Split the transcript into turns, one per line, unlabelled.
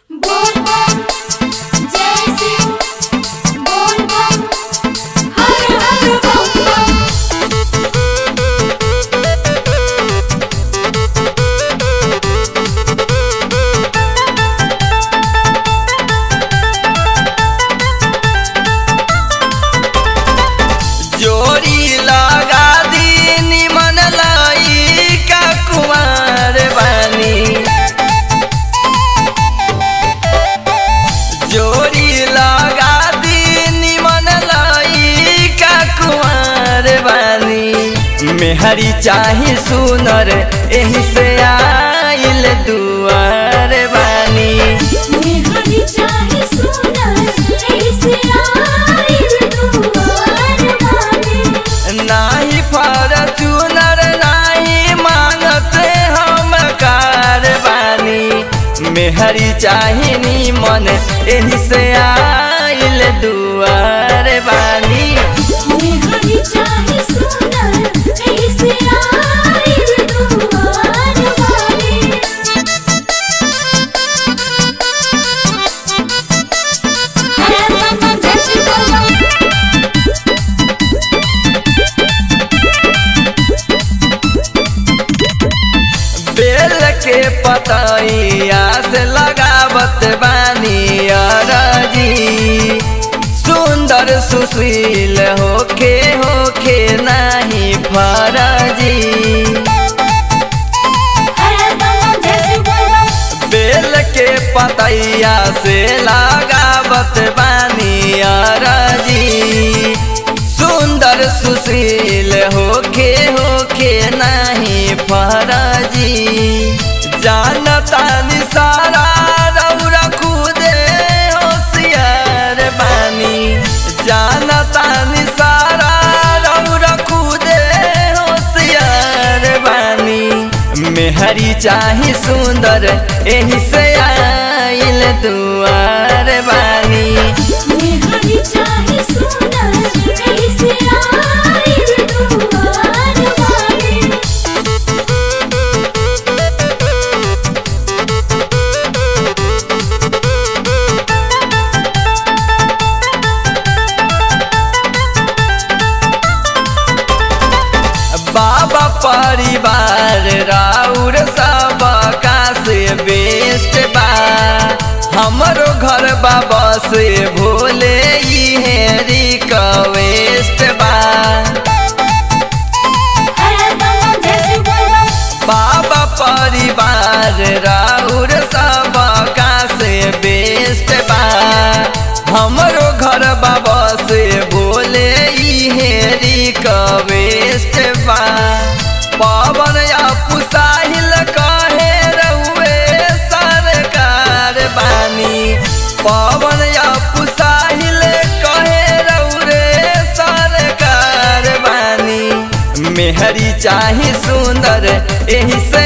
बोल बम जय सिंह बोल बम हर हर बम बम
जोड़ी लगा दी निमन लाई का कुमार बानी जोड़ी लगा दी निमन लाई का कुमार बानी मेहरी चाही सुनर एही से आइल दुआर बानी
मेहरी चाहे सुनर ऐसे आइल दुआर बानी
नाही फॉर्चूनर नाही मांगते हम कारबानी मेहरी चाहिनी मन एही से आइल दुआर बानी
मेहरी चाहे सुनर ऐसे आइल दुआर बानी हर बम बम जय सिंह बोल बम
बेल के पतैया से लगावत बानी अरजी सुंदर सुशील होखे होखे नाही फरजी
हर बम बम जय सिंह बोल बम
बेल के पतैया से लगावत बानी अरजी सुंदर सुशील होखे होखे नाही फरजी जानता निसारा रौरा खुदे होशियार बानी जानता निसारा रौरा खुदे होशियार बानी मेहरी चाही सुंदर एही से आइल दुआर बानी
मेहरी चाहे सुनर ऐसे आइल दुआर बानी
बाबा परिवार राउर सब का से बेस्ट बा हमरो घर बाबा से भोले इहे रिक्वेस्ट बा
हर बम बम जय सिंह बोल बम
बाबा परिवार राउर सब का से बेस्ट बा हमरो घर बाबा से बोले इहे रिक्वेस्ट बा पवन या पुसाहिल कहे रहुए सरकार बानी पवन या पुसाहिल कहे रहुरे सरकार बानी मेहरी चाही सुंदर एही से